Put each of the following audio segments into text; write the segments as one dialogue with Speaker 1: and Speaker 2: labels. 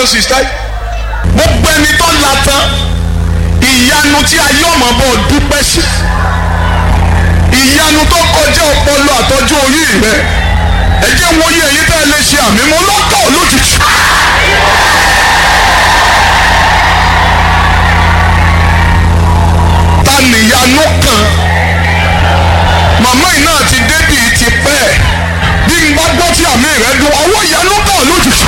Speaker 1: sista yìí gbogbo ẹni tó la tán ìyanu tí ayé ọmọ bọ̀ dúpẹ́ sí ìyanu tó kọjá ọpọlọ àtọ́jú orí rẹ ẹ jẹ́ wọ́n yé èyí tẹ́ ẹ lè ṣe àmì mọ́ lọ́kọ̀ lójijì. ta nìyanu kan màmá yìí náà ti débì ti pẹ́ bí n bá gbọ́ tí àmì rẹ dùn ọwọ́ ìyanu bọ̀ lójijì.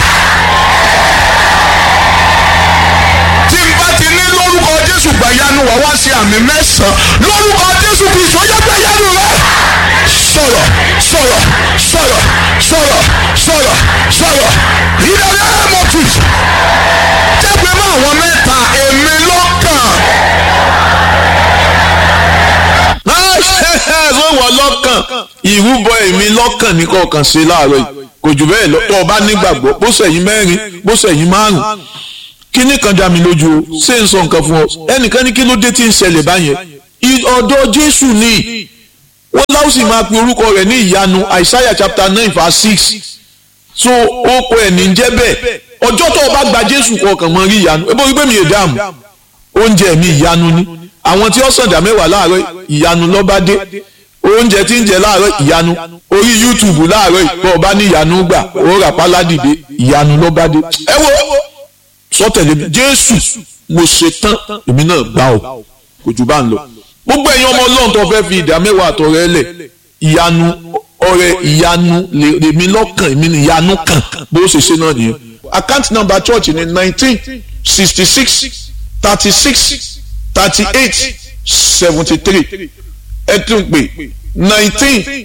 Speaker 1: tí n bá ti ní lórúkọ Jésù gbàyanu wà wá sí àmì mẹ́sàn-án lórúkọ Jésù kì í sọ́jà gbàyanu rẹ. sọ̀rọ̀ sọ̀rọ̀ sọ̀rọ̀ sọ̀rọ̀ sọ̀rọ̀ sọ̀rọ̀ ìdàgbẹ́ mọ̀tì. jẹ́ pé mọ́ àwọn mẹ́ta èmi lọ́kàn.
Speaker 2: ṣé wọ́n lọ́kàn ìrúbọ èmi lọ́kàn ní kọ̀ọ̀kan ṣe láàárọ̀ yìí kò jù bẹ́ẹ̀ lọ tó o bá nígbàgbọ́ bó sẹ̀yìn mẹ́rin bó sẹ̀yìn márùn kíní kan dá mi lójú o ṣé n sọ nǹkan fún ọ ẹnìkan ní kí ló dé tí ń ṣẹlẹ̀ báyẹn ọ̀dọ̀ Jésù ni wọ́n láwùsì máa pe orúkọ rẹ̀ ní ìyanu Isaiah chapter nine verse six so ó kọ ẹ̀ ní jẹ́ bẹ́ẹ̀ ọjọ́ tó o bá gba Jésù kọ̀ọ̀kan mọ́ rí ìyanu ebo wípé mi ì dáàmú oúnjẹ mi ìyanu ni àwọn tí ó sàǹdà mẹ́wàá láàárọ̀ ìyanu lọ́ba dé oúnjẹ tí ń jẹ láàárọ̀ ìyanu orí YouTube láàárọ̀ ìbọn ọba ní ìyanu gbà ó rà páládìde ìyanu lọ́ba dé ẹ wo sọtẹ̀lẹ̀ mi Jésù mo ṣe tán èmi náà gbà ó kò jù bá ń lọ gbogbo ẹ̀yin ọmọ Ọlọ́run tó fẹ́ fi ìdá mẹ́wàá àtọ̀rẹ́ lẹ̀ ìyanu ọrẹ ìyanu lèmi lọ́kàn èmi ní ìyanu kan bó ṣe ṣe náà nìyẹn account number church ni nineteen sixty six thirty six thirty-eight seventy-three ẹ tún pè nineteen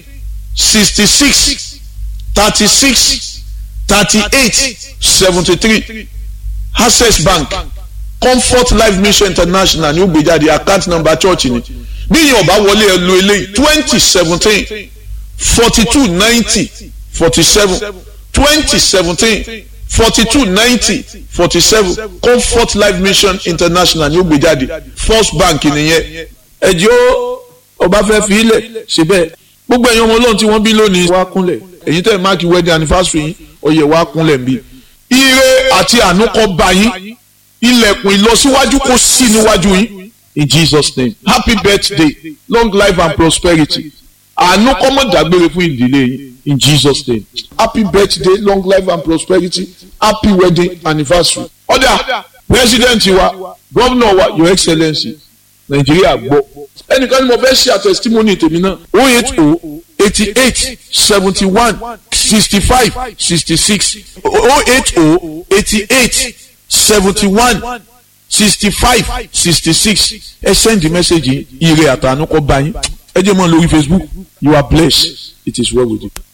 Speaker 2: sixty-six thirty-six thirty-eight seventy-three access bank comfort life mission international ní ó gbé jáde account number church ni bí yìí ọba wọlé ẹ lo eléyìí twenty seventeen forty-two ninety forty-seven twenty seventeen forty-two ninety forty-seven comfort life mission international ní ó gbé jáde first bank nìyẹn ẹjọ́ ọba fẹ́ fi ilẹ̀ ṣe bẹ́ẹ̀ gbogbo ẹ̀yin ọmọ ọlọ́run tí wọ́n bí lónìí wá kúnlẹ̀ èyí tẹ̀ máàkì wedding anniversary yín ọyẹ wá kúnlẹ̀ nbí. ire àti àánú kó bá yín ilẹ̀kùn ìlọsíwájú kó sí níwájú yín in Jesus name happy birthday long life and prosperity àánú kó má dágbére fún ìdílé yín in Jesus name happy birthday long life and prosperity happy wedding anniversary. ọ̀dà president wa governor wa your excellency nàìjíríà gbọ́ ẹnìkan ni mo fẹ́ ṣe àtẹ̀sítímọ́nì tèmi náà o eight o eighty eight seventy one sixty five sixty six o eight o eighty eight seventy one sixty five sixty six ẹ send the message ire àtànú kọ bá yín ẹ jẹ́ mọ́ lórí Facebook you are blessed it is well with you.